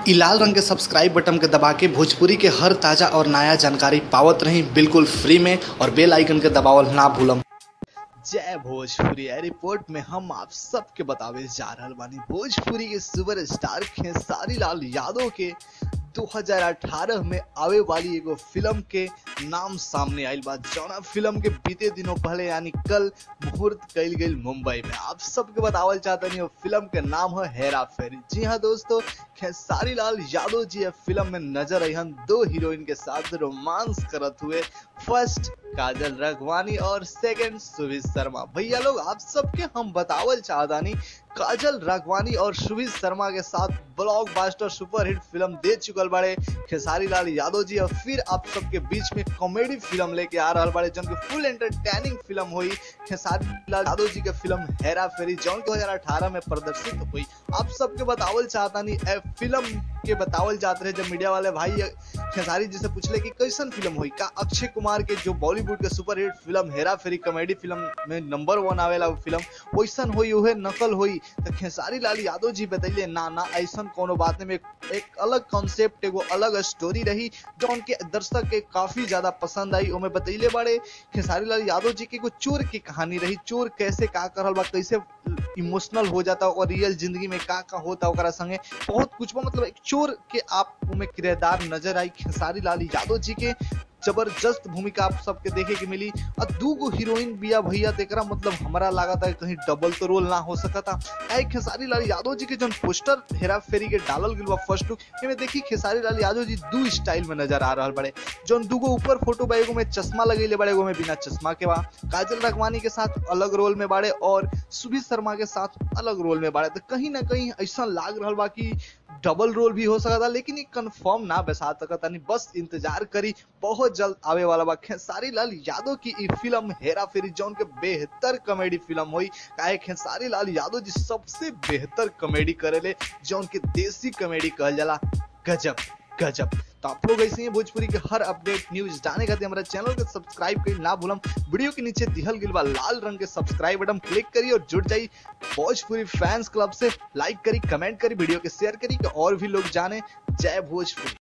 इ लाल रंग के सब्सक्राइब बटन के दबा के भोजपुरी के हर ताजा और नया जानकारी पावत रही बिल्कुल फ्री में और बेल आइकन के दबावल ना भूलम जय भोजपुरी है रिपोर्ट में हम आप सबके बतावे जा रहल बानी भोजपुरी के सुपर स्टार खेसारी लाल यादव के 2018 में आवे वाली एगो फिल्म के नाम सामने आयल बा जौना फिल्म के बीते दिनों पहले यानी कल मुहूर्त कल गई मुंबई में आप सबके बतावल चाहते नहीं फिल्म के नाम है हेरा फेरी जी हाँ दोस्तों खेसारी लाल यादव जी फिल्म में नजर आई हम दो हीरोइन के साथ रोमांस करत हुए फर्स्ट काजल रघवानी और सेकंड सुभित शर्मा भैया लोग आप सबके हम बतावल चाहतानी काजल राघवानी और सुभित शर्मा के साथ ब्लॉकबस्टर सुपरहिट फिल्म दे चुकल बाड़े खेसारी लाल यादव जी और फिर आप सबके बीच में कॉमेडी फिल्म लेके आ रहा बाड़े जौन फुल एंटरटेनिंग फिल्म हुई खेसारी लाल यादव जी के फिल्म हेरा फेरी जौन 2018 में प्रदर्शित हुई आप सबके बतावल चाहतानी ए फिल्म के बतावल जाते रहे जब मीडिया वाले भाई खेसारी जी से पूछले कि कैसन फिल्म हुई का अक्षय कुमार के जो बॉलीवुड के superhit film Hera Pheri comedy film में नंबर वन आवेला वो फिल्म वैसन हुई उहे नकल हुई तो खेसारी लाल यादव जी बतैले ना ना ऐसा कोनो बात में एक अलग कॉन्सेप्ट एगो अलग स्टोरी रही जो उनके दर्शक के काफी ज्यादा पसंद आई ओमे बतैले बड़े खेसारी लाल यादव जी की एगो चोर की कहानी रही चोर कैसे का करल बा कैसे इमोशनल हो जाता और रियल जिंदगी में का का होता ओकरा संगे बहुत कुछ बा मतलब एक चोर के आप में किरदार नजर आई खेसारी लाल यादव जी के जबरदस्त भूमिका आप सबके देखे के मिली और दू गो हीरोइन बिया भैया तेकरा मतलब हमारा लगा था कहीं डबल तो रोल ना हो सकता ऐ खेसारी लाल यादव जी के जो पोस्टर हेरा फेरी के डालल गइल बा फर्स्ट लुक एमे देखी खेसारी लाल यादव जी दू स्टाइल में नजर आ रहल बड़े जोन दूगो ऊपर फोटो बा एगो में चश्मा लगेले बड़े एगो में बिना चश्मा के बा काजल रखवानी के साथ अलग रोल में बाड़े और सुभित शर्मा के साथ अलग रोल में बाड़े तो कहीं ना कहीं ऐसा लाग रहल बा कि डबल रोल भी हो सकता लेकिन ये कंफर्म ना बसा सकता नहीं बस इंतजार करी बहुत जल्द आवे वाला बा खेसारी लाल यादव की ई फिल्म हेरा फेरी जौन के बेहतर कॉमेडी फिल्म हुई काहे खेसारी लाल यादव जी सबसे बेहतर कॉमेडी करेले जौन के देसी कॉमेडी कहल जाला गजब गजब तो आप लोग ऐसे ही भोजपुरी के हर अपडेट न्यूज जाने खातिर हमारा चैनल के सब्सक्राइब करी ना भूलम वीडियो के नीचे दिहल गिल बा लाल रंग के सब्सक्राइब बटन क्लिक करी और जुड़ जाई भोजपुरी फैंस क्लब से लाइक करी कमेंट करी वीडियो के शेयर करी कि और भी लोग जाने जय भोजपुरी